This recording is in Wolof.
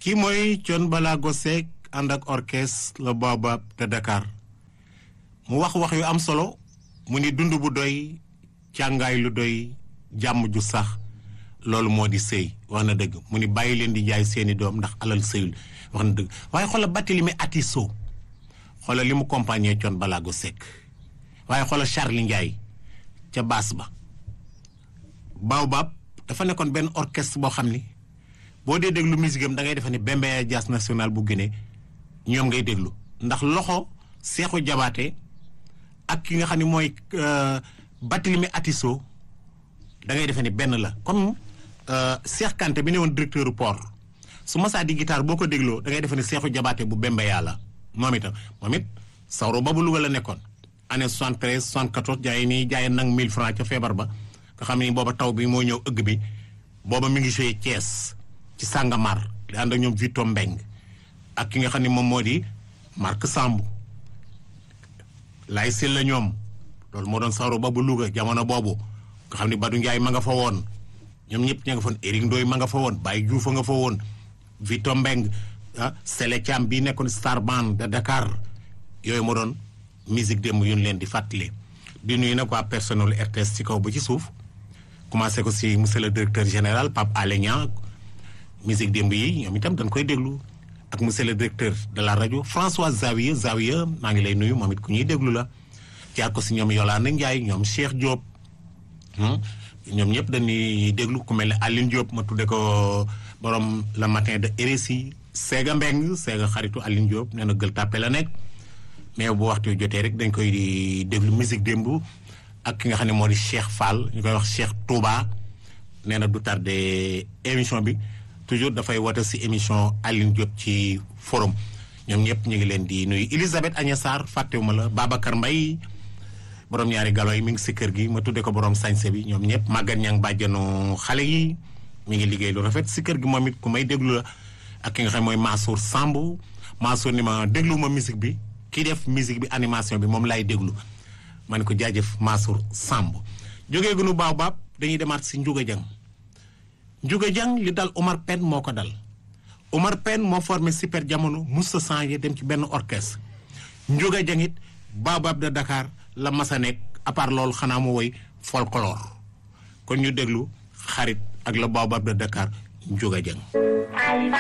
kii mooy Thione Ballago Seck ànd ak orchestre le Baobab de Dakar mu wax wax yu am solo mu ni dund bu doy càngaay lu doy jàmm ju sax loolu moo di sëy wax na dëgg mu ni bàyyi leen di jaay seeni doom ndax alal sëyul wax na dëgg waaye xoolal Barthélémy Atisso xoolal li mu compagnie Thione Ballago Seck waaye xoolal Charly Ndiaye ca baas ba Baobab dafa nekkoon benn orchestre boo xam ni boo dee déglu musique am da ngay defe ni Bembeya Jazz National bu Guinée ñoom ngay déglu ndax loxo Seexu Jabaate ak ki nga xam ne mooy Barthélémy Atisso da ngay defe ni benn la comme Cheikh Kanté bi ne woon directeur port su masaa di guitare boo ko dégloo da ngay defe ni Seexu Jabaate bu Bembeya la moom itam moom it sawro ba bu Louga la nekkoon année 73 74 jaay nii jaay nag 1000 francs ca feebar ba nga xam ne booba taw bi moo ñëw ëgg bi booba mi ngi joué Thiès ci Sàngamar di ànd ak ñoom Vito Mbeng ak ki nga xam ne moom moo di Marc Samb lay sil la ñoom loolu moo doon sawro ba bu Louga jamono boobu nga xam ne Badou Ndiaye ma nga fa woon ñoom ñëpp ña nga fa woon Éric Ndoye ma nga fa woon Baye Diouf a nga fa woon Vito Mbeng ah Sele Thiam bii nekkoon Star Band de Dakar yooyu moo doon musique démb yu ñu leen di fàttali di nuyu nag waa personnel RTS ci kaw ba ci suuf commencé ko si monsieur le directeur général Pape Alé Niang musique démb yi ñoom itam dañ koy déglu ak monsieur le directeur de la rajo François Zawiya Zawiya maa ngi lay nuyu moom it ku ñuy déglu la jaar ko si ñoom Yolande Ndiaye ñoom Cheikh Diop ñoom ñëpp dañuy déglu ku mel ne Aline Diop ma tudde ko borom le matin de RSI Séga Mbeng Séga xaritu Aline Diop nee na gël tàppe la nekk mais bu waxtu jotee rek dañ koy di déglu musique démb ak ki nga xam ne moo di Cheikh Fall ñu koy wax Cheikh Touba nee na du tardé émission bi toujours dafay woote si émission Aline Diop ci forum ñoom ñëpp ñu ngi leen di nuyu Elisabeth Agnès Sarr fàttewuma la Babacar Mbaye borom ñaari galo yi mi ngi si kër gi ma tudde ko borom sañse bi ñoom ñëpp màggat ña ngi bàjjanu xale yi mi ngi liggéey lu rafet si kër gi moom it ku may déglu la ak ki nga xam mooy Mansour Samb Mansour ni ma déglu ma musique bi kii def musique bi animation bi moom laay déglu ma ne ko jaajëf Mansour Samb jógee gunu Baobab dañuy demaat si Ndiouga Dieng Ndiouga Dieng li dal Omar Pène moo ko dal Omar Pène moo formé super jamono musta changé dem ci benn orchestre Ndiouga Dieng it Baobab de Dakar la masa nekk à part loolu xanaa mu woy folklore kon ñu déglu xarit ak la Baobab de Dakar Ndiouga Dieng